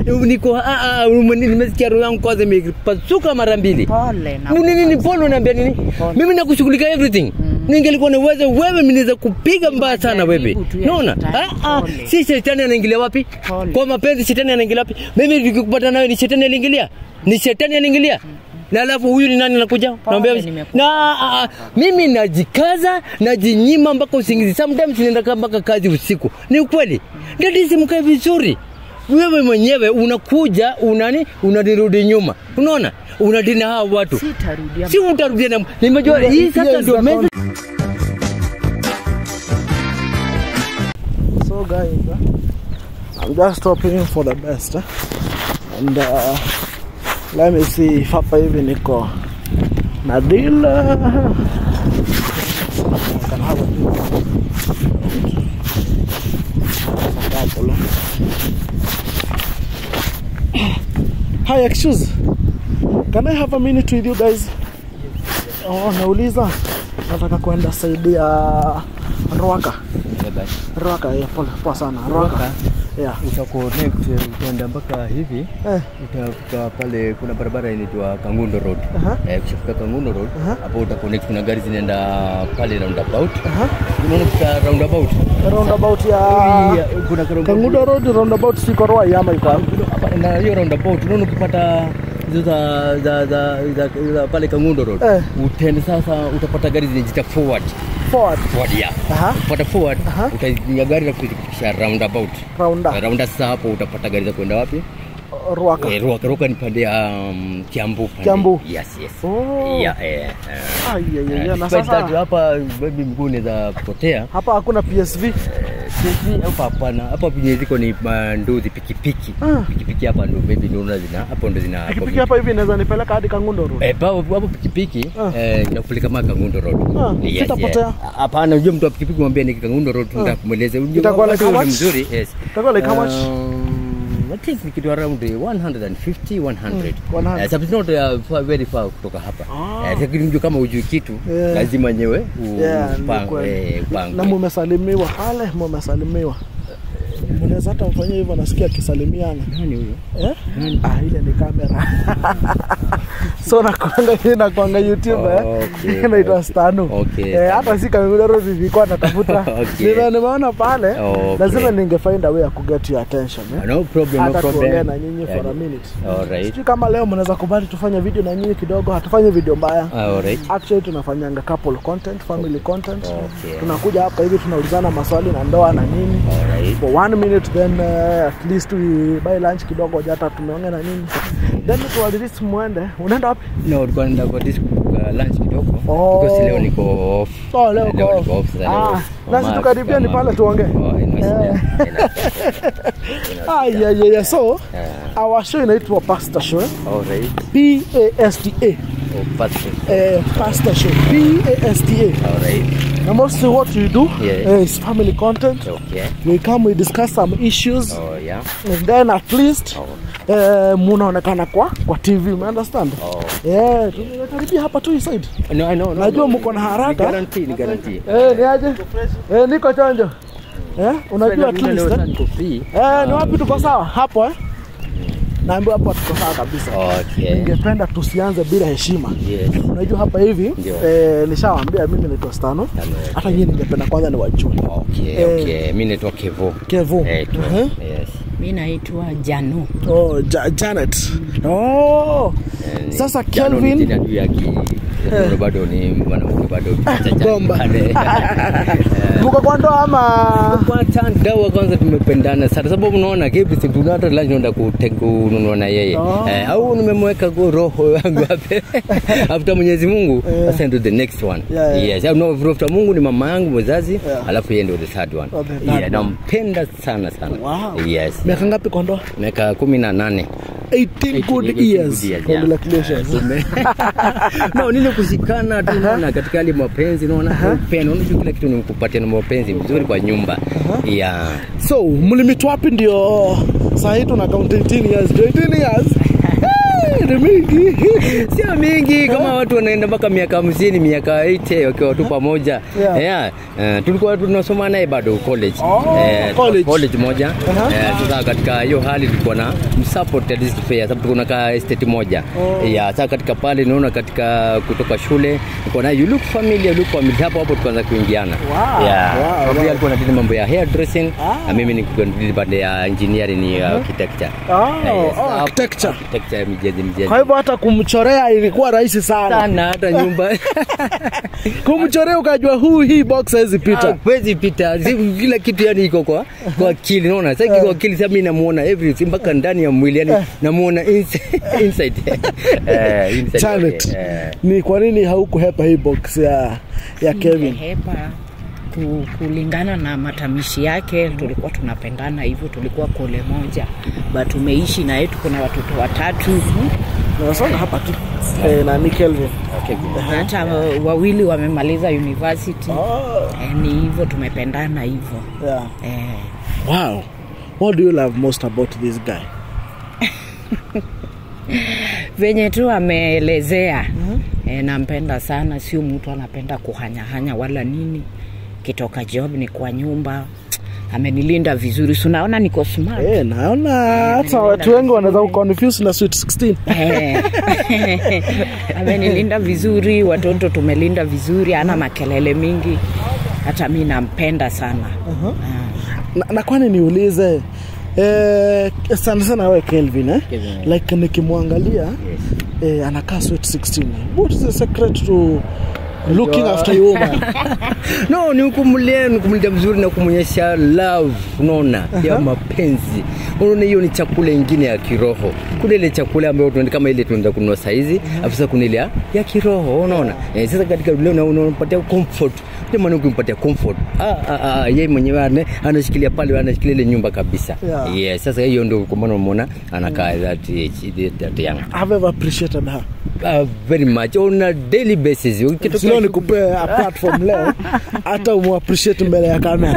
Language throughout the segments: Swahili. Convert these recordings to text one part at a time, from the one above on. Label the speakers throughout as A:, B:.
A: niko ah, ah, ume- nimesikia roho yangu kwanza imepasuka mara mbili
B: Pole na
A: Ni nini ni pole unaambia nini
B: Pole.
A: mimi nakushughulika everything ningelikuwa na uwezo wewe mimi naweza kupiga mbaya sana wewe
B: Jaribu tu ya
A: naona
B: shetani.
A: ah, ah,
B: Pole.
A: si shetani anaingilia wapi
B: Pole.
A: kwa mapenzi shetani anaingilia wapi mimi nikikupata nawe ni shetani aliingilia ni shetani aliingilia na alafu huyu ni nani anakuja naambia
B: nimekupa.
A: na ah, ah, mimi najikaza najinyima mpaka usingizi sometimes ninaenda mpaka kazi usiku ni ukweli dadisi mkae vizuri wewe mwenyewe unakuja unani unanirudi nyuma unaona unadina hawa watu
B: Sitarudia.
A: si utarudia na nimejua
C: Yeah,
A: hii sasa
C: yes,
A: ndio
C: that
A: meza
C: one. So guys, uh, I'm just hoping for the best. Uh, and uh, let me see if hapa hivi niko na deal. Uh, I can have a deal. Couple, uh. Hi, excuse. Can I have a minute with you guys? Oh, nauliza nataka kwenda saidi ya Ruaka. Ruaka, yeah, pole, poa sana. Ruaka. Yeah.
A: utaconnect utaenda mpaka hivi
C: Eh,
A: utafika pale kuna barabara inaitwa Kangundo Road
C: Aha.
A: eh, ukishafika Kangundo Road
C: Aha.
A: hapo utaconnect kuna gari zinaenda pale roundabout
C: aha.
A: unaona kufika roundabout
C: Roundabout ya
A: Yeah, kuna roundabout.
C: Kangudo Road, roundabout siko Ruai ama iko wapi?
A: Hapa, na hiyo roundabout unaona ukipata hizo za, za, za, za, za pale Kangundo Road
C: Eh.
A: utende sasa utapata gari zinajita forward
C: Forward.
A: forward ya
C: Aha.
A: upata forward
C: Aha.
A: utaingia gari la kufikisha roundabout
C: Raunda.
A: raunda sasa hapo utapata gari za kwenda wapi
C: Ruaka.
A: Eh, Ruaka Ruaka ni pande ya um, Kiambu pande.
C: Kiambu.
A: Yes, yes.
C: Oh.
A: Yeah, eh. eh.
C: Ai, ai, ai,
A: Eh,
C: na
A: despite that,
C: sasa
A: hapa baby mguu unaweza kupotea.
C: hapa hakuna PSV.
A: Eh, sisi hapa hapana. Hapa penye ziko ni manduzi pikipiki.
C: Ah.
A: Pikipiki hapa ndo baby ndo unaona zina hapo ndo zina
C: Pikipiki hapa hivi inaweza nipeleka hadi Kangundo Road.
A: Eh, hapo hapo pikipiki
C: Ah.
A: eh, inakupeleka mpaka Kangundo Road.
C: Ah, sitapotea.
A: Hapana, unajua mtu wa pikipiki mwambie ni Kangundo Road tunataka kumweleza. Unajua
C: Itakuwa
A: wakati
C: like how
A: ule
C: much?
A: mzuri. Yes.
C: Itakuwa like how much?
A: Um, I think ni kitu around 150 100.
C: Mm, 100.
A: Eh, so it's not uh, far, very far kutoka hapa.
C: Ah.
A: Eh, lakini mjua kama ujui kitu
C: Yeah.
A: lazima nyewe u-
C: Yeah, ni
A: upang-
C: kweli.
A: eh, upangwe.
C: Na mumesalimiwa pale, mumesalimiwa. Mnaweza hata mfanyia hivyo, nasikia akisalimiana.
A: Nani huyo?
C: Eh? Ah, ile ni kamera. so nakwanga hii nakwanga YouTube eh.
A: Okay,
C: Inaitwa
A: okay.
C: Stanu.
A: Okay,
C: Eh, hata si Kangundo Road nilikuwa natafuta.
A: Okay.
C: Nime- Nimeona pale.
A: Okay.
C: Lazima ninge find a way ya ku get your attention eh.
A: No problem, no
C: Hata tuongee
A: problem.
C: na nyinyi for a minute.
A: Alright.
C: Sijui kama leo mnaweza kubali tufanye video na nyinyi kidogo, hatufanye video mbaya.
A: Alright.
C: Actually tunafanyanga couple content, family content.
A: Okay.
C: Tunakuja hapa hivi tunaulizana maswali na ndoa na nini.
A: Alright.
C: For one minute then uh, at least we buy lunch kidogo hata tumeongea na nini. Then tuwalilisi muende. Unaenda wapi?
A: No, tulikuwa naenda kwa disco uh, lunch kidogo.
C: Oh.
A: Because leo niko off.
C: Oh, leo uko
A: leo
C: off.
A: niko off. Sasa
C: Ah,
A: leo.
C: nasi
A: Mama
C: tukaribia ni
A: kama-
C: pale tuongee.
A: Oh, ina shida.
C: Eh.
A: Ina shida. Ina
C: Ah,
A: shida.
C: yeah, yeah, yeah. So,
A: Eh,
C: our show inaitwa Pastor Show. eh?
A: alright.
C: P A S T A.
A: Oh, pastor.
C: Eh, Pastor Show. P A S T A.
A: Alright.
C: And mostly what we do
A: Yeah.
C: uh, is family content.
A: Okay.
C: We come, we discuss some issues,
A: Oh, yeah.
C: and then at least
A: Oh.
C: uh, munaonekana kwa kwa TV, you understand?
A: Oh.
C: Yeah, tunakaribia hapa tu hii side.
A: No, I know. no,
C: Najua
A: no.
C: mko na haraka.
A: Ni guarantee, ni guarantee.
C: Eh, ni aje? Eh, niko chonjo. Eh, unajua at
A: Vile leo
C: least.
A: sana
C: Eh,
A: niko free.
C: Eh, ni wapi tuko sawa? Hapo eh? Naambiwa hapo tuko sawa kabisa.
A: Okay.
C: Ningependa tusianze bila heshima.
A: Yes.
C: Unajua hapa hivi
A: Ndio.
C: eh, nishawaambia mimi naitwa Stano.
A: Stano, eh.
C: Hata nyinyi ningependa kwanza niwajue.
A: Okay,
C: Eh.
A: okay. Mimi naitwa Kevo.
C: Kevo.
A: Eh, tu-
C: Mhm.
A: Yes.
B: Mi naitwa Janu.
C: Oh, ja Janet. Oh.
A: Eh,
C: Sasa
A: Jano ni
C: Kelvin.
A: jina juu ya ki- Bado bado ni mwanamke bado kichacha
C: Bomba.
A: pale.
C: Mko kwa ndoa ama
A: Kwa dawa kwanza tumependana sana sababu unaona kipi si tuna hata lunch naenda kute- kununua na yeye
C: Oh.
A: eh, au nimemweka go roho yangu hapa after Mwenyezi Mungu
C: Yeah.
A: sasa ndio the next one
C: Yeah, yeah.
A: yes au no after Mungu ni mama yangu mzazi
C: Yeah.
A: alafu yeye ndio the third one
C: Oh, the third
A: yeah,
C: one.
A: nampenda sana sana
C: Wow.
A: yes
C: miaka ngapi kwa ndoa?
A: miaka kumi na nane
C: 18 good
A: 18
C: years.
A: yeah.
C: Congratulations.
A: Eh, tume- no nile kushikana tu unaona katika hali ya mapenzi unaona upendo unajua kila kitu ni kupatia na mapenzi mzuri kwa nyumba yeah
C: So, mlimit wapi ndio saa hii tuna count 18 years. 18 years. Eh, Ni mingi.
A: sio mingi kama watu wanaenda mpaka miaka hamsini miaka 80 wakiwa tu pamoja
C: Yeah.
A: yeah. Eh, tulikuwa tunasoma naye bado college
C: Oh,
A: Eh,
C: college.
A: college moja
C: Aha.
A: Eh, sasa katika hiyo hali tulikuwa na kumsupport at least fair sababu kuna ka estate moja
C: Oh.
A: yeah sasa katika pale naona katika kutoka shule niko na you look familiar you look familiar hapo hapo tukaanza kuingiana
C: Wow,
A: yeah
C: wow,
A: Sababu
C: wow.
A: yeye alikuwa anadili mambo ya hair dressing
C: Ah.
A: na mimi niko ndili pande ya engineering ni uh, architecture
C: Oh,
A: Yes,
C: oh,
A: hapo-
C: architecture.
A: architecture ya mijenzi mijenzi
C: kwa hivyo hata kumchorea ilikuwa rahisi sana
A: sana hata nyumba
C: kumchorea ukajua huu hii box haizi pita
A: Huwezi pita Si- kila kitu yani iko kwa kwa akili naona sasa kwa akili sasa mimi namuona everything mpaka ndani ya mwili yani namuona inside inside eh inside
C: Janet,
A: yake, eh.
C: ni kwa nini haukuhepa hii box ya ya Kevin
B: Hepa ku, kulingana na matamishi yake tulikuwa tunapendana hivyo, tulikuwa kole moja, but tumeishi na yetu, kuna watoto watatu
C: nasonga hapa tu eh, nani Kelvin
A: Okay, good.
B: hata wawili wamemaliza university.
C: oh,
B: Eh, ni hivyo tumependana hivyo
C: yeah.
B: eh.
C: wow what do you love most about this guy
B: venye tu ameelezea e, nampenda sana, sio mtu anapenda kuhanyahanya wala nini. Kitoka job ni kwa nyumba, amenilinda vizuri, si unaona niko smart
C: eh, naona hata watu wengi wanaweza kuconfuse na sweet 16
B: Eh. amenilinda vizuri, watoto tumelinda vizuri, ana makelele mingi, hata mi nampenda sana
C: na, na kwani niulize eh, sana sana we Kelvin eh?
A: Kelvin.
C: like nikimwangalia eh, anakaa sweet 16 what is the secret to looking after your woman
A: no ni kumlia ni kumlinda vizuri na kumwonyesha love unaona ya mapenzi unaona hiyo ni chakula ingine ya kiroho kuna ile chakula ambayo tunaenda kama ile tunaenda kununua saizi afu sasa kuna ile ya- ya kiroho unaona eh, sasa katika dunia una- unampatia comfort ndio maana ukimpatia comfort ah, ah, ah, yeye mwenyewe ana- anashikilia pale anashikilia ile nyumba kabisa
C: Yeah.
A: yes sasa hiyo ndio kwa maana umeona anakaa that age, that young
C: have ever appreciated her
A: uh, very much on a daily basis Ukitoka
C: sio nikupe apart from leo hata umuappreciate mbele ya kamera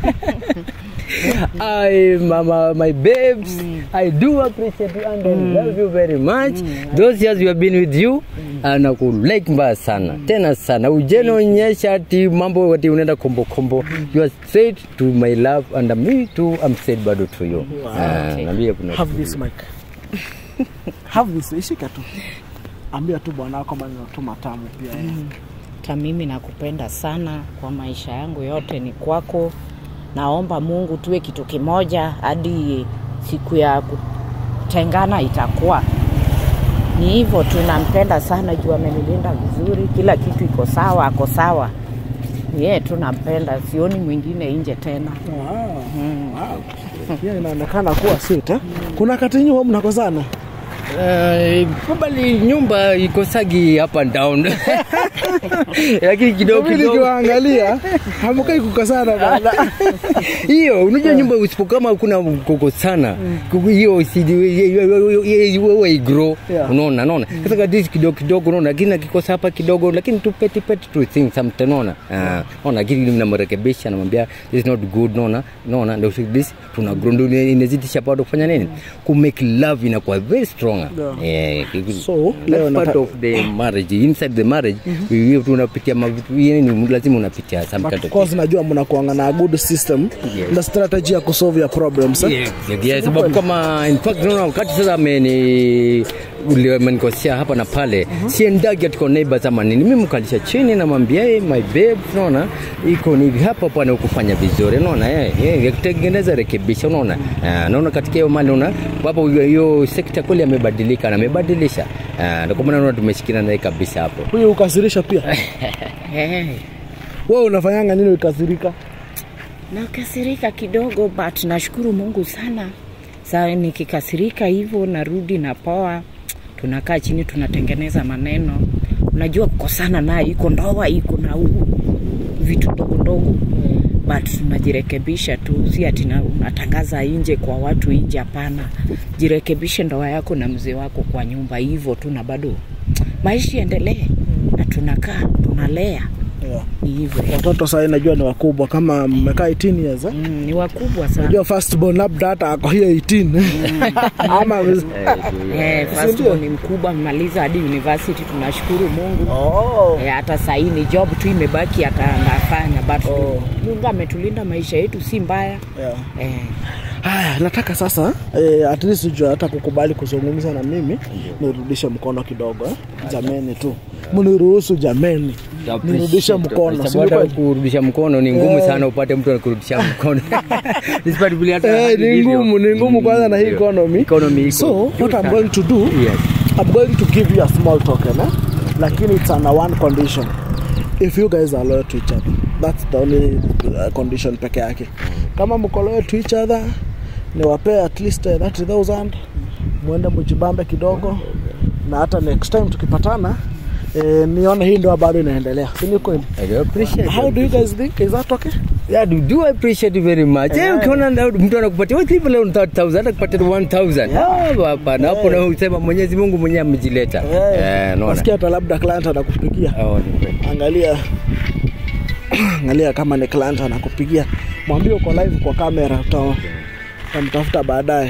A: I, mama, my babes, I do appreciate you and I love you very much. Those years we have been with you, na kulike mbaya sana tena sana, ujenionyesha ati mambo ati unaenda kombo kombo. You are straight to my love and me too, I'm straight bado to you. Ah, naambia kuna
C: have this mic have this ishika tu ambia tu bwana wako maneno tu matamu pia eh.
B: hata mimi nakupenda sana kwa maisha yangu yote ni kwako. Naomba Mungu tuwe kitu kimoja hadi siku ya kutengana itakuwa ni hivyo. Tunampenda sana juu amenilinda vizuri, kila kitu iko sawa, ako sawa. Ni yeye tu nampenda, sioni mwingine nje tena.
C: wow. wow. pia inaonekana kuwa sweet eh? kuna kati nyuma mnakozana
A: Uh, probably nyumba ikosagi up and down lakini kidogo
C: mimi
A: kidogo
C: nikiwaangalia hamukai kukosana bana
A: hiyo unajua nyumba usipo kama kuna koko sana kuku- hiyo isidi- wewe igro
C: Yeah.
A: unaona naona sasa kadisi kidogo kidogo unaona lakini akikosa hapa kidogo lakini tu peti peti tu things sometimes unaona Ah, unaona lakini namrekebisha namwambia this is not good unaona unaona ndio this tuna grow ndio inazidisha bado kufanya nini ku make love inakuwa very strong
C: Yeah.
A: eh kiku-
C: So,
A: that's
C: leo
A: part
C: nata-
A: of the marriage inside the marriage we have to unapitia mavitu yani lazima unapitia some
C: But
A: kind
C: of
A: of
C: course najua mnakuanga na good system
A: Yes.
C: na strategy ya kusolve your problems eh?
A: Yes, yes, sababu kama in fact unaona wakati sasa ameni ule- amenikosea hapa na pale siendagi atiko neighbors ama nini mimi mkalisha chini namwambia hey, my babe unaona iko ni hivi hapa pana ukufanya vizuri unaona eh eh, kutengeneza rekebisha unaona Ah, naona katika hiyo mali unaona hapo hiyo- hiyo sekta kweli amebadilika na amebadilisha Ah, ndio kwa maana naona tumeshikana naye kabisa hapo
C: huyu ukasirisha pia
B: Eh,
C: wewe unafanyanga nini ukasirika
B: nakasirika kidogo but nashukuru Mungu sana. Saa nikikasirika hivyo narudi na poa, tunakaa chini tunatengeneza maneno. Unajua kukosana naye iko ndoa iko na huu vitu ndogo ndogo but tunajirekebisha tu, si ati na- unatangaza nje kwa watu nje. Hapana, jirekebishe ndoa yako na mzee wako kwa nyumba, hivyo tu, na bado maisha endelee, na tunakaa tunalea,
C: yeah.
B: ni hivyo.
C: watoto sahii najua ni wakubwa kama mmekaa 18 years eh?
B: Mm, ni wakubwa sana.
C: najua firstborn labda hata ako hiyo 18 ama
B: Eh,
C: Si
B: first
C: ndio?
B: born ni mkubwa amemaliza hadi university, tunashukuru Mungu.
C: oh.
B: Eh, hata sahii ni job tu imebaki ata- anafanya but
C: Oh.
B: Mungu ametulinda maisha yetu si mbaya
C: yeah.
B: eh,
C: haya nataka sasa eh, at least ujue hata kukubali kuzungumza na mimi nirudishe mkono kidogo eh? jameni tu mniruhusu jameni nirudishe mkono si
A: Sababu
C: ni
A: hata
C: kweli?
A: kurudisha mkono ni ngumu
C: Eh.
A: sana upate mtu anakurudisha mkono Despite vile hata
C: Eh, ni
A: ilivyo.
C: ngumu ni ngumu kwanza na hii
A: Ndio.
C: economy
A: Economy iko
C: so
A: juu
C: what I'm
A: sana.
C: going to do
A: Yes.
C: I'm going to give you a small token eh? lakini it's under one condition if you guys are loyal to each other that's the only uh, condition peke yake kama mko loyal to each other niwapee at least uh, 30000 mwende mjibambe kidogo na hata next time tukipatana eh, nione hii ndio bado inaendelea si ni kweli
A: I do appreciate
C: how
A: it.
C: do you guys think is that okay
A: Yeah, do, do appreciate it very much. Eh, ukiona na- mtu anakupatia wewe clip leo 3000 hata kupatia 1000.
C: Yeah.
A: Ah, hapana. Hapo na usema Mwenyezi Mungu mwenyewe amejileta. Eh, naona.
C: nasikia hata labda client anakupigia
A: Oh, ni kweli.
C: angalia angalia kama ni client anakupigia mwambie uko live kwa kamera uta- utamtafuta baadaye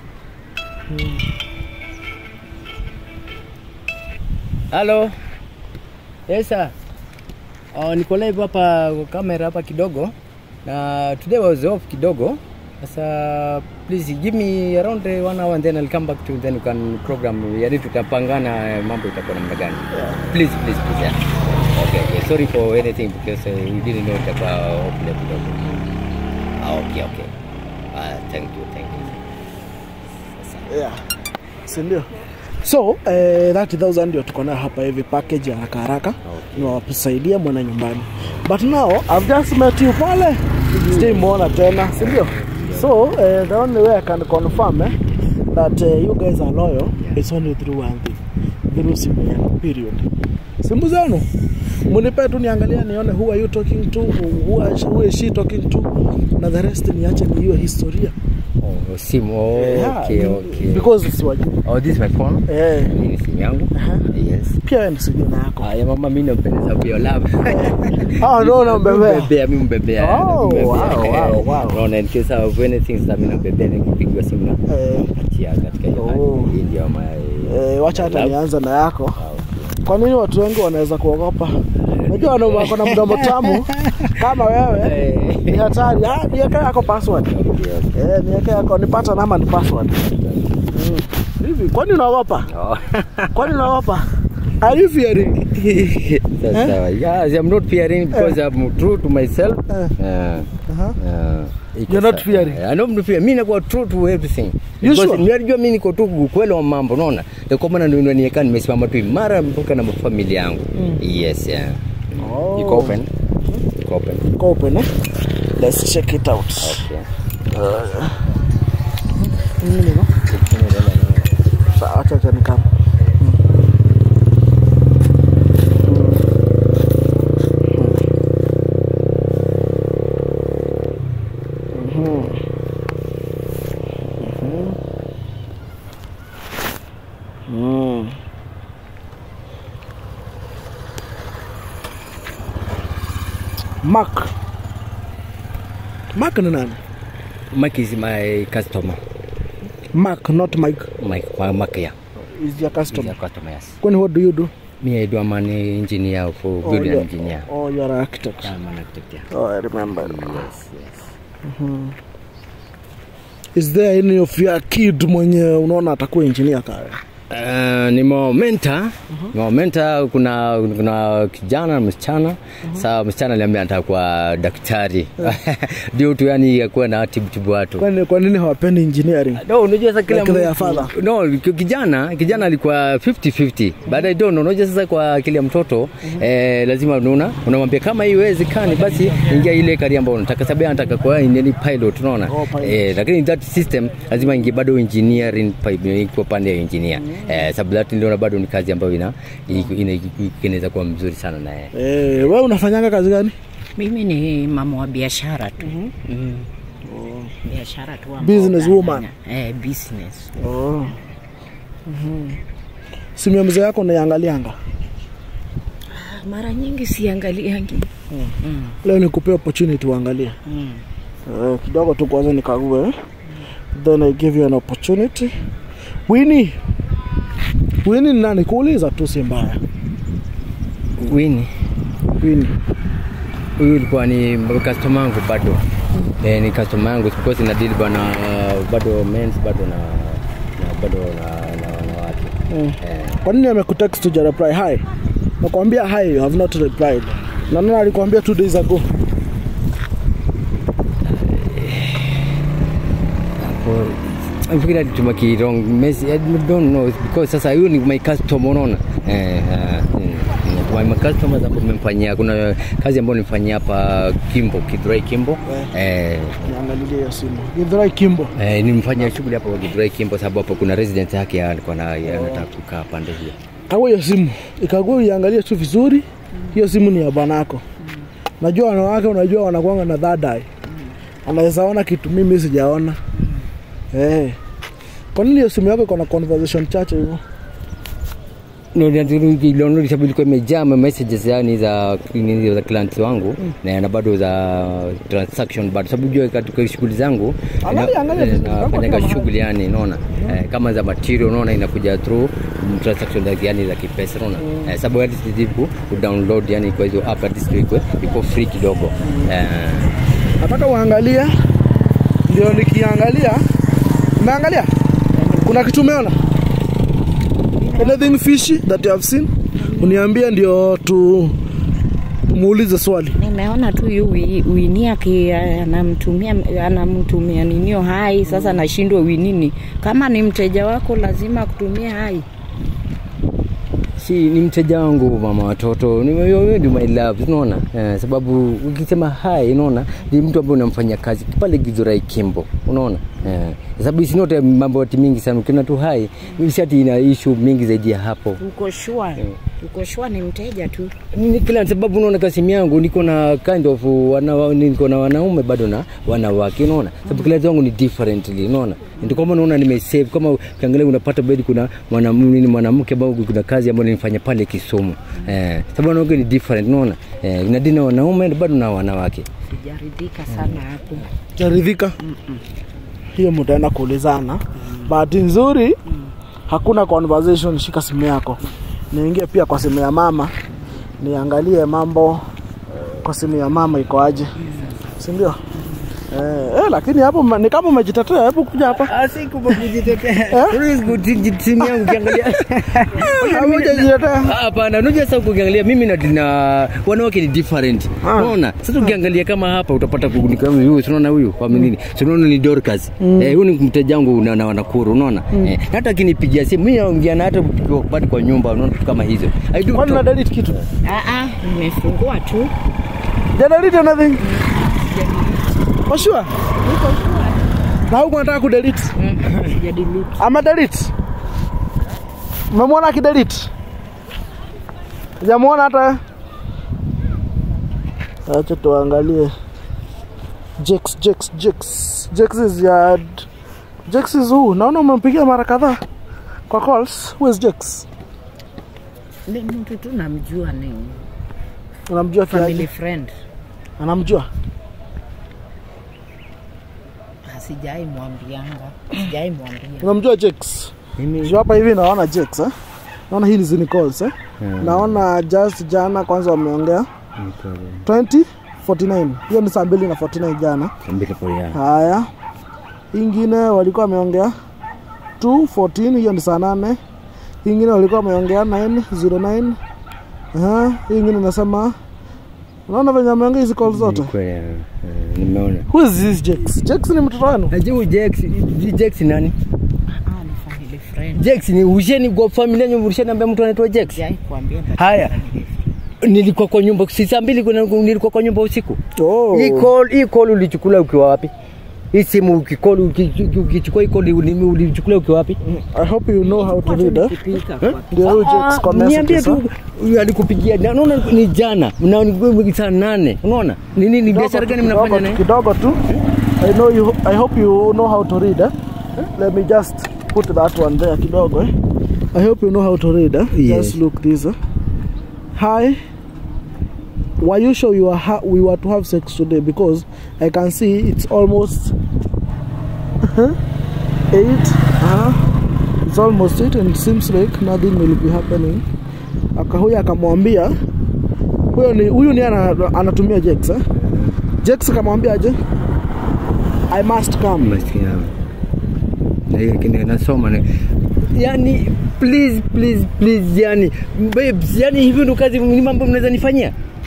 A: Halo. Yes sir. Oh, niko live hapa kwa kamera hapa kidogo. Na today was off kidogo. Sasa please give me around uh, one hour and then I'll come back to then you can program yani tutapangana eh, mambo itakuwa namna gani. Please please please. Yeah. Okay, okay. Sorry for anything because uh, we didn't know itakuwa off leo kidogo. Ah, okay, okay. Ah, thank you, thank you. Sasa.
C: yeah. sindio so eh, 30000 ndio tuko nayo hapa hivi package ya haraka haraka
A: Okay.
C: niwasaidie mwana nyumbani but now I've just met you pale sijaimwona tena sindio so eh, the only way I can confirm eh, that eh, you guys are loyal is only through one thing through simu yenu period simu zenu munipe tu niangalia nione who are you talking to who, are, who is she talking to na the rest niache niiwe historia
A: Oh, simu. Oh,
C: Yeah,
A: okay, okay.
C: because siwajui
A: Oh, this is my phone.
C: eh,
A: Hii ni simu yangu. Yes.
C: pia wewe ni sijina yako
A: Haya mama, mimi nampendeza pia love.
C: Ah, no, unambebea.
A: Mbebea, mimi mbebea.
C: Oh,
A: Mbebea.
C: wow, wow, wow.
A: Naona in case of anything sasa mimi nambebea nikipigiwa simu na
C: eh,
A: achia katika hiyo hali.
C: Oh.
A: Hii ndio my
C: eh, wacha hata
A: Love.
C: nianze na yako
A: Ah, okay.
C: kwa nini watu wengi wanaweza kuogopa najua wana- wako na mdomo tamu kama wewe
A: Eh.
C: ni hatari ah, niweke yako password
A: Okay, okay.
C: eh, niweke yako nipata nama ni password mm. hivi kwani unaogopa
A: Oh.
C: kwani unaogopa are you fearing
A: That's
C: Eh?
A: sawa. Yes, I'm not fearing because I'm true to myself.
C: Eh.
A: Yeah.
C: Aha.
A: Yeah. Iko
C: You're not
A: sawa.
C: fearing?
A: Eh, I don't fear. Mimi nakuwa true to everything.
C: You
A: Because
C: sure?
A: Ninajua mimi niko tu ukweli wa mambo, unaona? Ndio kwa maana ndio niweka nimesimama tu imara mpaka na familia yangu. Yes, yeah.
C: Oh.
A: Iko open. Iko open.
C: Iko open eh? let's check it out
A: Okay.
C: Nini no? Sawa, acha acha nikama Mark. Mark ni nani?
A: Mike is my customer.
C: Mark, not Mike.
A: Mike, my Mike, yeah.
C: Is your
A: He's
C: customer.
A: a customer, yes.
C: Kwani what do you do?
A: Me, I do, I'm an engineer for
C: Oh,
A: building
C: you're-
A: engineer.
C: Oh, you're an architect.
A: I'm an architect, yeah.
C: Oh, I remember.
A: Yes, yes.
C: Is there any of your kid mwenye unaona atakuwa engineer kaya?
A: Uh, nimewamenta nimewamenta kuna kuna kijana na msichana saa msichana aliambia anataka kuwa daktari due to yani akuwa na tibutibu watu
C: Kwani kwa nini hawapendi engineering?
A: No, unajua sasa kila
C: Like their
A: mtu-
C: father.
A: no, ki- kijana kijana alikuwa 50-50 baadaye don unajua sasa kwa akili ya mtoto eh, lazima unaona unamwambia kama hii iwezekani basi ingia ile kari ambayo unataka sababu yeye anataka kuwa ni pilot unaona
C: Oh, pilot.
A: eh, lakini that system lazima ingie bado engineering pa- iko pande ya engineer eh, sababu that ndio bado ni kazi ambayo ina ina- ina- inaweza kuwa mzuri sana na yeye
C: Eh, wewe unafanyanga kazi gani?
B: mimi ni mama wa biashara tu mm. biashara tu ambao
C: Business
B: unafanya.
C: woman.
B: eh, business
C: Oh. Mhm. Simu ya mzee yako unaiangalianga?
B: mara nyingi siangaliangi mm.
C: Leo nikupe opportunity uangalie.
B: Mm.
C: Eh, kidogo tu kwanza nikague eh? then I give you an opportunity. Winnie. Winnie ni nani? Kuuliza tu si mbaya.
A: Wini
C: Winnie.
A: huyu ilikuwa ni customer wangu bado eh, ni customer yangu because ina deal bana uh, bado men's bado na, na bado na, na wanawake
C: Mm.
A: eh,
C: Kwa nini amekutext uja reply hi? Nakwambia hi, you have not replied. Na nani alikwambia two days ago?
A: hapo nafikiri alituma ki wrong message I don't know because sasa huyu ni my customer unaona eh, uh, mm, mm, my customer hapo nimemfanyia kuna kazi ambayo nimefanyia hapa Kimbo Kidrai Kimbo eh,
C: Niangalilie hiyo simu. Githurai Kimbo.
A: Eh, nimfanyia shughuli hapo Githurai Kimbo sababu hapo kuna resident yake alikuwa na anataka kukaa pande hiyo.
C: Kagua hiyo simu. Ikagua uiangalie tu vizuri. Hiyo simu ni ya bwanako. Najua wanawake unajua wanakuanga na third eye. Anaweza ona kitu mimi sijaona. Eh. Kwa nini hiyo simu yako iko na conversation chache hivyo?
A: No, ndio sababu ilikuwa imejaa ma messages yani za nini za clients wangu na na bado za transaction bado sababu jua katika shughuli zangu
C: Angalia, angalia
A: na-
C: vizuri, kama
A: nafanya
C: kila
A: shughuli yani unaona eh, kama za material unaona inakuja through mm, transaction za yani za kipesa unaona eh, sababu hadi sijibu download yani kwa hizo app hadi sio iko iko free kidogo eh,
C: nataka uangalie ndio nikiangalia umeangalia kuna kitu umeona anything fishy that you have seen uniambie ndio tu muulize swali
B: nimeona tu yu wi- wini aki anamtumia anamtumia ninio hai sasa nashindwa winini kama ni mteja wako lazima kutumia hai
A: si ni mteja wangu mama watoto Ni- wewe ndio my love unaona eh, sababu ukisema hai unaona ni mtu ambaye unamfanyia kazi pale Githurai Kimbo unaona eh, sababu isinote mambo ati mingi sana ukiona tu hai shati ina issue mingi zaidi ya hapo
B: uko shua uko shua ni mteja tu
A: ni kila sababu unaona kasimu yangu niko na kind of wana, niko na wanaume bado na wanawake unaona sababu kila wangu ni differently unaona ndio kama unaona nimesave kama ukiangalia unapata bedi kuna mwanamume ni mwanamke ambao kuna kazi ambayo nilifanya pale Kisumu eh sababu wanawake ni different unaona eh inadina wanaume bado na wanawake
B: sijaridhika sana hapo
C: jaridhika hiyo mtaenda kuulizana bahati nzuri hakuna conversation shika simu yako niingie pia kwa simu ya mama niangalie mambo kwa simu ya mama iko aje sindio eh, eh, lakini hapo ma- ni kama umejitetea hebu kuja hapa
A: asiku kujitetea simu yangu ukiangalia
C: Hapo hujajitetea
A: Hapana, unajua sasa ukiangalia mimi na, na wanawake ni different.
C: Ah.
A: Unaona? Sasa ukiangalia kama hapa utapata kugunika kama huyu, si unaona huyu kwa nini? Si unaona ni Dorcas. Eh, huyu ni mteja wangu na, na wanakuru, unaona? Eh, na hata akinipigia simu mimi naongea na hata tukiwa bado kwa nyumba, unaona vitu kama hizo. I do
C: kwani na
A: talk.
C: delete kitu
B: Aa, nimefungua tu
C: ja delete anything for sure na huku nataka kudelete
B: sijadelete
C: ama delete umemwona akidelete jamwona hata acha tuangalie Jex, Jex, Jex. Jex is ya Jex is who? Naona umempigia mara kadhaa kwa calls. Who is Jex?
B: ni mtu tu namjua ni
C: Unamjua
B: family
C: kiaje?
B: friend
C: Anamjua.
B: Ah, sijai mwambianga sijai mwambia
C: Unamjua Jex?
A: Mimi
C: Sio hapa hivi naona Jex eh? Naona hili zini calls eh? Naona just jana kwanza wameongea 2049. Hiyo ni saa mbili na 49 jana.
A: mbele pole ya.
C: Haya, Hii ingine walikuwa wameongea 214, hiyo ni saa nane. Hii ingine walikuwa wameongea 909. Aha, hii ingine nasema unaona venye ameongea hizi call zote.
A: Ni kweli, eh, Nimeona.
C: Who is this Jex? Jex ni mtoto wenu?
A: Najua huyu Jex, Jex nani?
B: ah, ni family friend
A: Jex ni usheni kwa familia nyumba usheni ambaye mtu anaitwa Jex.
B: sijai kuambia but
A: Haya. Nilikuwa kwa nyumba si saa mbili kuna- nilikuwa kwa nyumba usiku.
C: Oh.
A: Hii call, hii call ulichukula ukiwa wapi? Hii simu ukicall uki- ukichukua hii call uli- ulichukula ukiwa wapi?
C: I hope you know how to read. Eh?
B: nikipika kwa
C: Ndio huyu Jex kwa
A: niambie
C: messages.
A: tu huyu alikupigia na- unaona ni jana na ni saa nane unaona ni nini biashara gani
C: Kidogo
A: mnafanya
C: tu,
A: naye
C: kidogo tu. I know you I hope you know how to read. Eh? Let me just put that one there kidogo eh. I hope you know how to read. Eh?
A: Yes.
C: Just look this. Eh? Hi. Were you sure you were ha- we were to have sex today? Because I can see it's almost eight. Uh-huh. It's almost eight, and it seems like nothing will be happening. Akahuya akamwambia huyo ni huyu ni ana, anatumia Jex eh? Jex akamwambia aje I must come.
A: maskini yangu. Na hiyo kile nasoma na yani please please please yani babes yani hivi ndo kazi ni mambo mnaweza nifanyia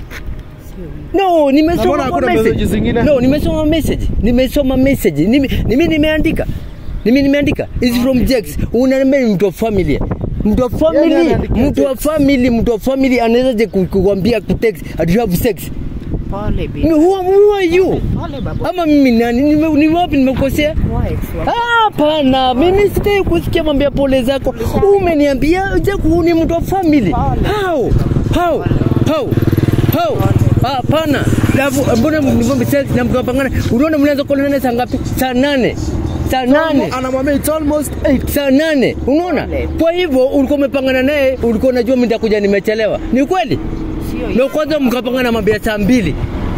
A: No,
C: Na
A: nimesoma
C: mbona
A: kwa
C: hakuna
A: message.
C: message zingine?
A: No, nimesoma message. Nimesoma message. Nimi nimi nimeandika. Nimi nimeandika. It's from Jax. Unaniambia ni mtu wa family. Mtu wa family,
C: anaandikia
A: mtu wa
C: Jax.
A: family, mtu wa family anaweza je ku- kukwambia kutext at you have sex.
B: Pole baby.
A: Me, who, who are you?
B: Pole baba.
A: Ama mimi nani? Nime, ni wapi nimekosea?
B: Kwa ex wako.
A: Ah, Hapana, mimi sitaki kusikia mambo ya pole zako. Umeniambia Jaku ni mtu wa family. How? How? How? How? Hapana. Alafu mbona mbona sex na mkapangana? Unaona mnaanza kuonana saa ngapi? Saa nane. Saa nane.
C: Anamwambia it's almost 8.
A: Saa nane. Unaona? Kwa hivyo ulikuwa umepangana naye, ulikuwa unajua mimi nitakuja nimechelewa. Ni kweli?
B: Sio
A: Na kwanza mkapangana mambo ya saa mbili.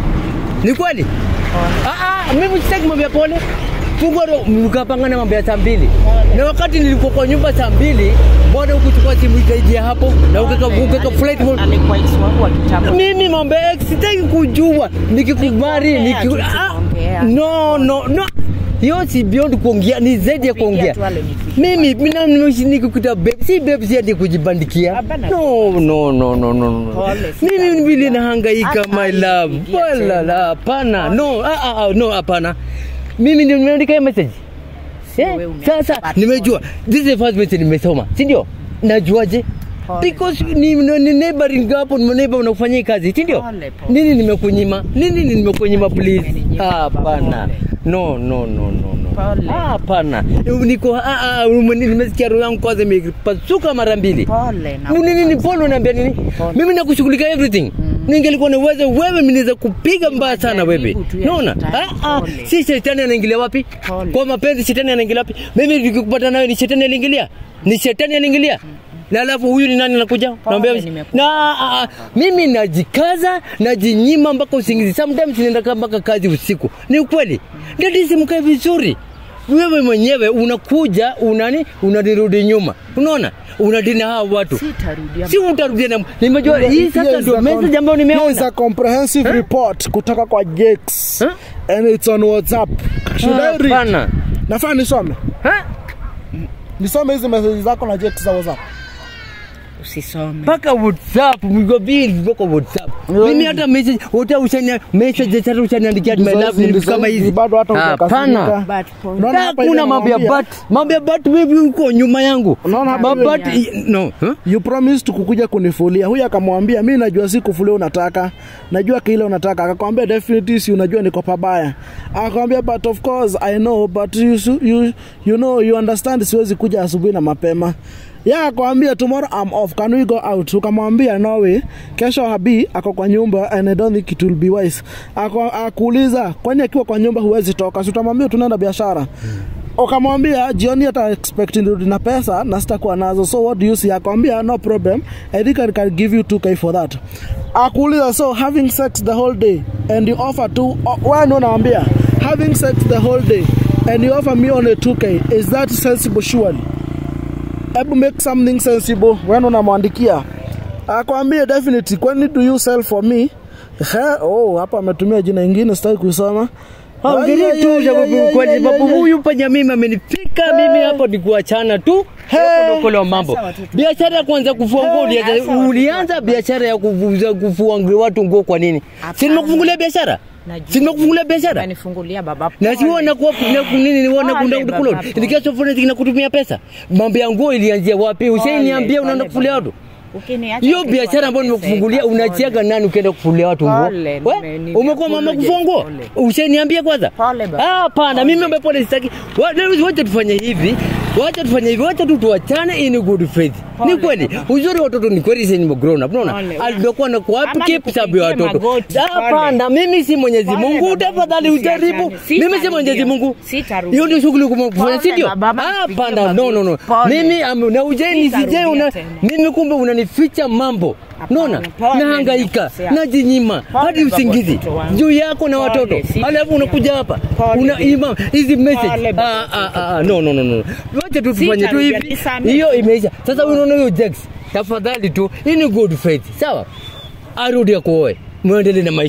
A: Ni kweli? Ah, ah, mimi sitaki mambo ya pole. Fungua roho, mkapangana mambo ya saa mbili. Na wakati nilikuwa kwa nyumba saa mbili, bado ukuchukua simu ikaingia hapo na ukaka ukaka flight mode.
B: alikuwa ex wangu wa kitambo.
A: Mimi mambo ya ex sitaki kujua. Nikikubali,
B: Kuongea
A: niki
B: tu,
A: ah,
B: tunaongea.
A: No, no, no. Hiyo si beyond kuongea, ni zaidi ya kuongea.
B: Pigia tu wale nipigie.
A: Mimi mimi nimeishi nikikuta babe, si babe si ati kujibandikia.
B: Hapana.
A: No, no, no, no, no, no.
B: Pole,
A: Mimi
B: sita.
A: vile nahangaika
B: Hata
A: my love.
B: nipigia
A: Wala
B: tena.
A: la, hapana. No, ah, ah, ah, no, hapana. Mimi ndio nimeandika hiyo message.
B: Sio
A: Eh,
B: wewe umeandika,
A: Sasa
B: but
A: nimejua this is the first message nimesoma, si ndio? Najuaje?
B: Pole.
A: Because ni, ni, ni neighboring hapo ni neighbor unafanya hii kazi, si ndio?
B: Pole, pole.
A: Nini nimekunyima? Nini nimekunyima please?
B: Umeninyima,
A: Hapana.
B: pole.
A: No, no, no, no, no.
B: Pole.
A: Ah, Hapana. Niko ah, ah, umeni- nimesikia roho yangu kwanza imepasuka mara mbili.
B: Pole na
A: Nini nini pole unaniambia nini? Mimi nakushughulikia everything. Ningelikuwa na uwezo wewe mimi naweza kupiga mbaya sana wewe.
B: Majaribu tu ya
A: Naona?
B: shetani.
A: Ah ah,
B: Pole.
A: si shetani anaingilia wapi?
B: Pole.
A: Kwa mapenzi shetani anaingilia wapi? Mimi nikikupata nawe ni shetani aliingilia? Ni shetani aliingilia? Na alafu huyu ni nani anakuja? Naambia
B: nimekupa.
A: na ah, ah, mimi najikaza najinyima mpaka usingizi. Sometimes ninaenda kama mpaka kazi usiku. Ni ukweli. Dadi simkae vizuri. Wewe mwenyewe unakuja unani unanirudi nyuma. Unaona? Unadina hao watu.
B: Sitarudia.
A: Si utarudia na nimejua hii
C: Here
A: sasa
C: is
A: ndio
C: the
A: message ambayo
C: Here is
A: nimeona.
C: a comprehensive report kutoka kwa Jakes.
A: Huh?
C: And it's on WhatsApp. Should I read?
A: Hapana.
C: Nafaa nisome.
A: Ha?
C: Nisome hizi message zako na Jakes za WhatsApp.
B: Usisome.
A: mpaka WhatsApp mgo bili mpaka WhatsApp. Mimi hata message hata ushania message hata ushaniandikia my
C: Ndizo
A: love
C: hizi,
A: ni
C: ndizo
A: kama
C: hizi,
A: hizi.
C: bado hata hujakasirika.
A: Hapana.
B: But pole.
C: Unaona hapa
A: Hakuna
C: hivi
A: mambo ya
C: anamwambia,
A: but, mambo ya but wewe uko nyuma yangu.
C: Unaona hapa
A: But
C: hivi-
A: but no. Huh?
C: You promised kukuja kunifulia. Huyu akamwambia mi najua si kufulia unataka, najua kile unataka. Akakwambia definitely si unajua niko pabaya. Akakwambia but of course I know but you, su- you, you know you understand siwezi kuja asubuhi na mapema. Ya akamwambia tomorrow I'm off, can we go out? Ukamwambia no way. Kesho Habi ako kwa nyumba and I don't think it will be wise. Ako- Akuuliza kwani akiwa kwa nyumba huwezi toka, si utamwambia tunaenda biashara ukamwambia jioni hata expect nirudi na pesa na sitakuwa nazo so what do you see akamwambia no problem i think i can give you 2k for that akuuliza so having sex the whole day and you offer to wewe ndio unamwambia having sex the whole day and you offer me only 2k is that sensible surely hebu make something sensible wewe ndio unamwandikia akwambia definitely kwani do you sell for me He, oh hapa ametumia jina ingine sitaki kuisoma
A: Ongelea
C: Ay,
A: tu
C: ay,
A: sababu
C: ay,
A: kwa
C: ay,
A: sababu
C: ay, ay.
A: huyu panya mimi amenifika mimi hapo ni kuachana tu. Hapo ndo kule mambo.
B: Sasa watoto-
A: Biashara ya kwanza kufua nguo
B: Hey,
A: ulianza
B: sasa watoto
A: ulianza
B: watoto-
A: biashara ya kuvuza kufua nguo watu nguo kwa nini? Si
B: Hapana.
A: nimekufungulia biashara?
B: Najua.
A: Si nimekufungulia biashara?
B: Umenifungulia baba.
A: na si
B: Pole.
A: wana kuwa na nini ni wana
B: Pole,
A: kunda
B: baba,
A: kuloni
B: pole.
A: ndikiacho phone zingine kutumia pesa mambo ya nguo ilianzia wapi ushainiambia
B: Pole,
A: unaenda
B: pole,
A: kufulia
B: baba.
A: watu
B: Ukiniacha
A: hiyo
B: utakuwa
A: biashara ambayo
B: unateseka.
A: nimekufungulia
B: Pole.
A: unachiaga nani ukienda kufulia watu nguo
B: Pole,
A: We,
B: nime- nime-
A: umekuwa mama
B: apologize,
A: kufua nguo
B: pole.
A: ushaniambia kwanza
B: Pole, baba.
A: Ah, hapana mimi ambaye pole sitaki Wa- leo wacha tufanye hivi wacha tufanye hivi wacha tu tuachane in good faith
B: Pole,
A: ni kweli
B: baba.
A: uzuri watoto ni kweli sasa ni grown up unaona
B: Pole.
A: alikuwa na kuapi
B: Ama
A: keep sababu ya
B: nikupigie
A: watoto
B: magoti,
A: hapana mimi si Mwenyezi
B: Pole,
A: Mungu
B: baba,
A: tafadhali
B: usiachane.
A: ujaribu mimi si
B: Sitarudia.
A: Mwenyezi Mungu
B: Sitarudia.
A: hiyo ndio shughuli kufanya
B: Pole,
A: si ndio
B: baba, ama
A: hapana
B: nipigie
A: no no no
B: magoti. Pole.
A: mimi am- na ujeni
B: Sitarudia
A: sije una
B: tena.
A: mimi kumbe unanificha mambo
B: Hapana,
A: Unaona?
B: pole,
A: Nahangaika,
B: nimekosea.
A: najinyima
B: Pole,
A: hadi
B: baba,
A: usingizi
B: watoto wangu.
A: juu yako na
B: Pole,
A: watoto,
B: si-
A: alafu unakuja hapa
B: Pole,
A: una
B: baby.
A: ima hizi message.
B: Pole,
A: Ah,
B: baba,
A: ah, ah, ah, no no no no, wacha tu tufanye tu
B: Sitarudia,
A: hivi,
B: nisamehe.
A: hiyo imeisha. Sasa unaona hiyo Jax, tafadhali tu, hii ni good faith, sawa? Arudi akuoe, muendelee na maisha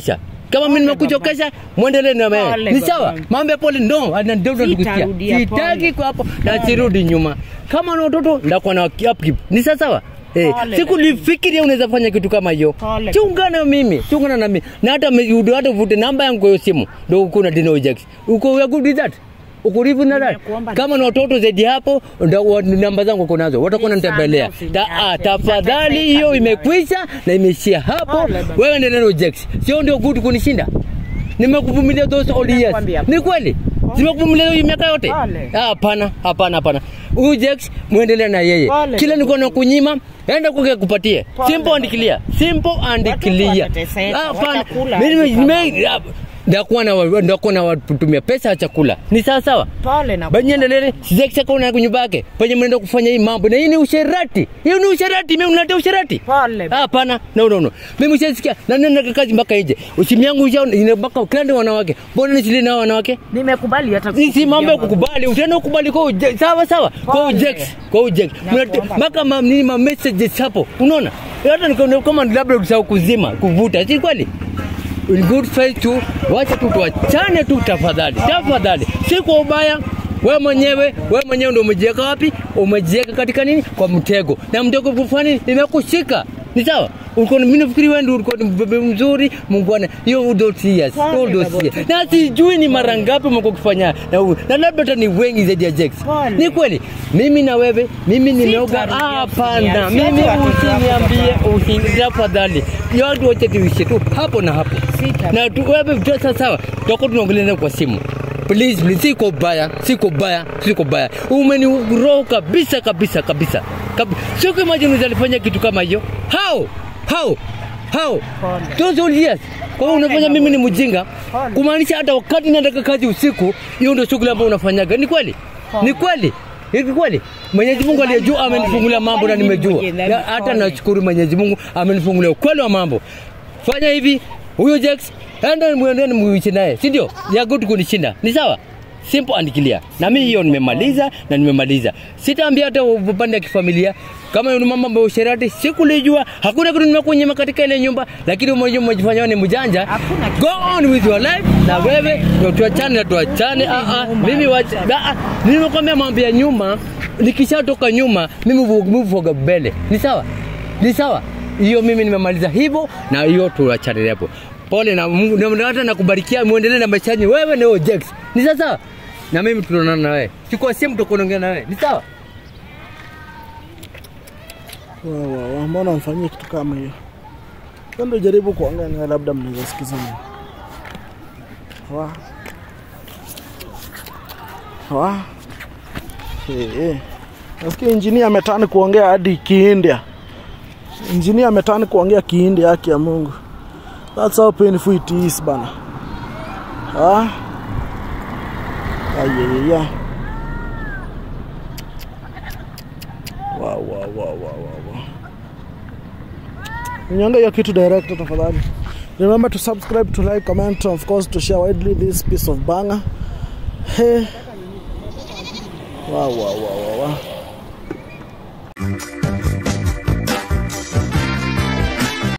A: kama mimi nimekuchokesha muendelee na wewe
B: Pole,
A: ni sawa
B: babangu.
A: mambo ya pole ndo ana- ndio tunakusikia
B: Sitarudia,
A: sitaki
B: pole.
A: kwa hapo na sirudi nyuma kama na watoto ndakuwa na upkeep ni sawa sawa Eh,
B: Pole,
A: siku
B: lakini-
A: nifikiria unaweza fanya kitu kama hiyo
B: Pole.
A: chungana na mimi chungana na mimi na hata me- udo- hata uvute namba yangu kwa hiyo simu ndio uko na dino Jax uko we are good with that uko live na that
B: Nimekuomba
A: kama na watoto zaidi hapo ndio wa- namba zangu uko nazo watakuwa
B: Nisamehe,
A: wananitembelea Ta,
B: usiniache.
A: ah, tafadhali
B: Nitateseka
A: hiyo
B: bila
A: imekwisha na imeishia hapo
B: Pole, baba.
A: wewe ndio neno Jax sio ndio good kunishinda nimekuvumilia those all years
B: Nimekuambia
A: ni kweli nimekuvumilia hiyo miaka yote
B: Pole.
A: Ah, hapana hapana hapana huyu Jax muendelee na yeye
B: Pole,
A: kila
B: baba.
A: niko na kunyima enda kwake kupatie
B: Pole,
A: simple and
B: baba.
A: clear simple and
B: Watoto
A: clear
B: watateseka,
A: Ah, hapana
B: watakula
A: mimi
B: aje kama
A: nime ah, ndakuwa na wa- ndakuwa na watumia pesa ya chakula ni sawa sawa
B: pole na
A: banyendelele sijakisakona nyumba yake penye mnaenda kufanya hii mambo na hii ni usherati hiyo ni usherati mimi unaletea usherati
B: pole
A: Ah, hapana no no no mimi ushasikia na nenda kazi mpaka nje usimu yangu usha ina mpaka kila ndio wanawake mbona nisili na wanawake
B: nimekubali hata
A: ni si mambo ya
B: kukupigia
A: kukubali utaenda kukubali kwa uje, sawa sawa kwa
B: Pole.
A: ujex kwa ujex
B: Nakuomba.
A: mpaka ma, nini ma messages hapo unaona hata nikaona kama labda usahau kuzima kuvuta si kweli in good faith tu wacha tu tuachane tu tafadhali tafadhali si kwa ubaya we mwenyewe we mwenyewe ndio umejiweka wapi umejiweka katika nini kwa mtego na mtego kufani imekushika ni sawa ulikuwa mimi nafikiri wewe ndio ulikuwa ni mbebe mzuri mungwana hiyo ndio serious
B: Pole,
A: hiyo ndio
B: baba.
A: serious na sijui ni mara ngapi umekuwa ukifanya na huyu na labda hata ni wengi zaidi ya Jax
B: Pole.
A: ni kweli mimi na wewe mimi nimeoga
B: Sitarudia,
A: Ah, hapana
B: usiniache.
A: mimi
B: Watu watoto wako
A: usiniambie
B: baba.
A: usini tafadhali yote wacha tuishe tu hapo na hapo
B: Sita.
A: na tu, wewe tu- sawa sawa tutakuwa tunaongelea naye kwa simu please please siko baya siko baya siko baya umeniroho kabisa kabisa kabisa Kabi. sio kama imagine unaweza kitu kama hiyo how how how
B: Pole.
A: those all years kwa hiyo unafanya mimi ni mjinga
B: Pole.
A: kumaanisha hata wakati nataka kazi usiku hiyo ndio shughuli ambayo unafanyaga ni kweli ni kweli ni kweli Mwenyezi Mungu aliye juu amenifungulia mambo na nimejua na hata nashukuru Mwenyezi Mungu amenifungulia ukweli wa mambo fanya hivi huyo Jax enda mwendeni muishi naye si ndio ya good kunishinda ni sawa simple and clear na mimi hiyo nimemaliza na nimemaliza sitaambia hata upande wa kifamilia kama ni mama ambaye usherati sikulijua hakuna kitu nimekunyima katika ile nyumba lakini umoja umejifanya ni mjanja
B: Hakuna kitu.
A: go on with your life na wewe ndio tuachane na tuachane ah ah mimi wacha ah, ah, nimekwambia mambo ya nyuma nikishatoka nyuma mimi move for mbele ni sawa ni sawa hiyo mimi nimemaliza hivyo na hiyo tuachane hapo pole na Mungu na- na hata nakubarikia muendelee na maisha yenu wewe na Jax ni sawa na mimi tunaonana na wewe sikuwa simu tutakuongea na wewe ni sawa
C: Wa, wa, wa, mbona mfanyie kitu kama hiyo? Kando jaribu kuongea naye, labda mnaweza sikizana. Wa. Wa. Eh, eh. Nasikia injinia ametani kuongea hadi Kiindia. Injinia ametani kuongea Kiindia, haki ya Mungu. That's how painful it is bana. Ah. Ayaya. Wow, wow, wow, wow, wow, wow. Unyonge hiyo kitu director tafadhali. Remember to subscribe, to like, comment, of course to share widely this piece of banger. Hey. Wow, wow, wow, wow, wow.